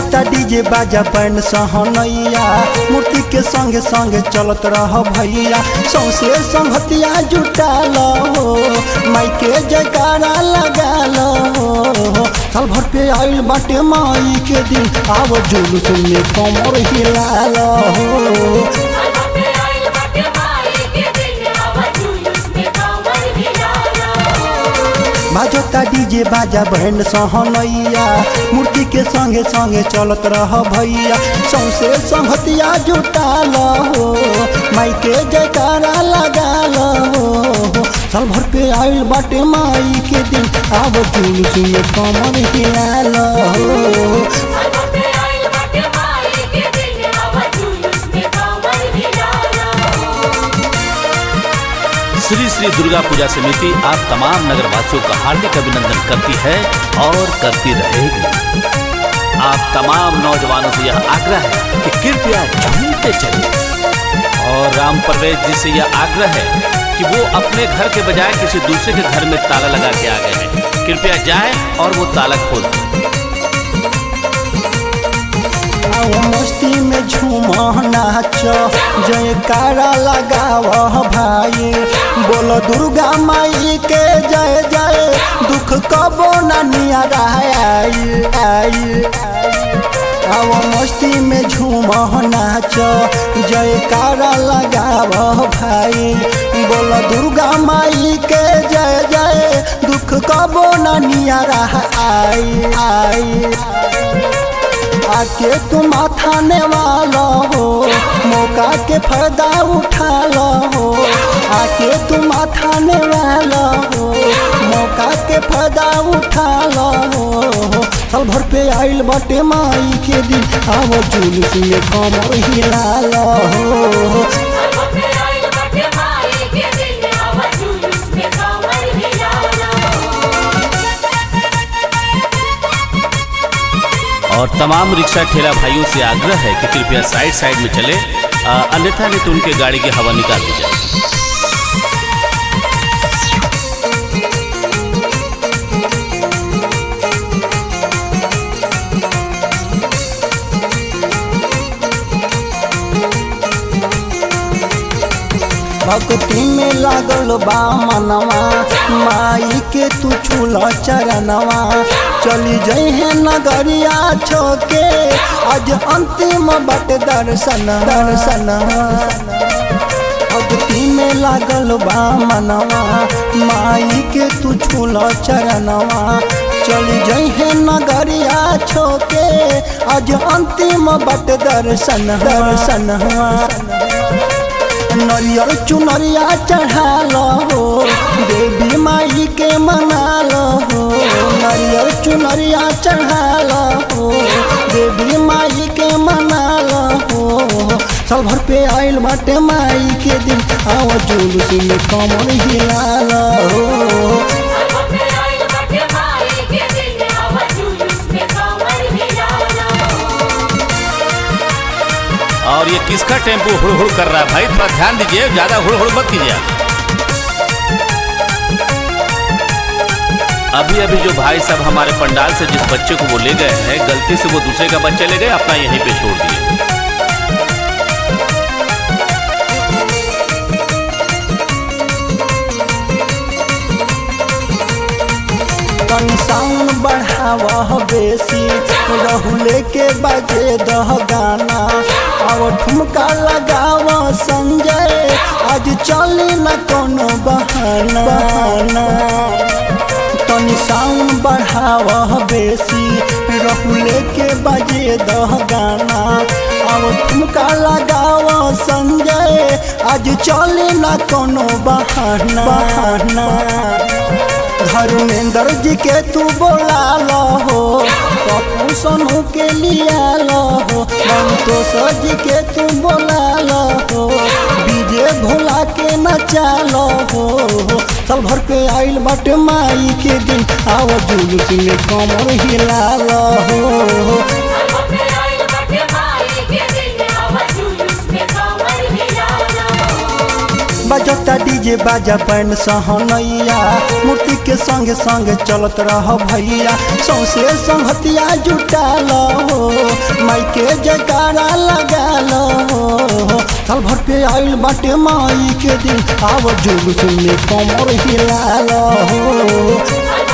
बजता डीजे बाजा पैन सहनैया मूर्ति के संगे संगे चलत रह भैया सौसे संगतिया जुटाल हो माई के जयकारा लगाल हो साल भर पे आइल बाटे माई के दिन आव जुलूस में कमर हिलाल हो बाजता डीजे बाजा बैंड सहनैया मूर्ति के संगे संगे चलत रह भैया सौसे संगतिया जुटाल हो माई के जयकारा लगाल हो साल भर पे आइल बाटे माई के दिन आब जुलूस में कमर हिलाल हो श्री श्री दुर्गा पूजा समिति आप तमाम नगरवासियों का हार्दिक अभिनंदन करती है और करती रहेगी आप तमाम नौजवानों से यह आग्रह है कि कृपया झूमते चलिए और राम परवेज जी से यह आग्रह है कि वो अपने घर के बजाय किसी दूसरे के घर में ताला लगा के आ गए हैं कृपया जाए और वो ताला खोल दें आओ मस्ती में झूम नाच जयकारा लगाव भाई बोल दुर्गा माई के जय जय दुख कबो ना नियारा आई आई आओ मस्ती में झूम नाच जयकारा लगाव भाई बोल दुर्गा माई के जय जय दुख कबो ना नियारा आई आई आके तुम थाने वाला हो मौका के फायदा उठा लो हो आके तुम थाने वाला हो मौका के फायदा उठा लो हो साल भर पे आइल बाटे माई के दिन आओ जुलूस में कमर हिला लो हो और तमाम रिक्शा ठेला भाइयों से आग्रह है कि कृपया साइड साइड में चले अ, अन्यथा नहीं तो उनके गाड़ी की हवा निकाल दी जाए भक्ति में लागल बा मनवा माई के तू छूल चरणवा चली जइहे नगरिया छोके आज अंतिम बट दर्शन दर्शन भक्ति में लागल बा मनवा माई के तू छूल चरणवा चली जइहे नगरिया छोके आज अंतिम बट दर्शन दर्शन नरियर चुनरिया चढ़ाल हो देवी माई के मनाल हो नरियर चुनरिया चढ़ाल हो देवी माई के मनाल हो साल भर पे आइल बाटे माई के दिन आओ जुलूस में कमर हिलाल हो और ये किसका टेम्पो हुड़ हुड़ कर रहा है भाई थोड़ा ध्यान दीजिए ज्यादा हुड़ हुड़ मत कीजिए आप। अभी अभी जो भाई साहब हमारे पंडाल से जिस बच्चे को वो ले गए हैं गलती से वो दूसरे का बच्चा ले गए अपना यहीं पे छोड़ दिए तनी साउंड बढ़ावह बेसी रहुले के बजे दह गाना अब ठुमका लगाव संजय आज चली न कोनो बहाना बहाना तनी साउंड बढ़ावह बेसी रहुले के बजे दह गाना अब ठुमका लगाव संजय आज चली न कोनो बहाना बहाना धर्मेंद्र जी के तू बोला लो हो पप्पू सोनू के लिया लो हो संतोष जी के तू बोला लो हो विजय भोला के नचा लो हो साल भर पे आइल बाटे माई के दिन आओ जुलूस में कमर हिला लो हो बजता डीजे बाजा बैंड सहनैया मूर्ति के संगे संगे चलत रह भैया सौसे संगतिया जुटाल हो माई के जयकारा लगाल हो साल भर पे आइल बाटे माई के दिन आव जुलूस में कमर हिलाल हो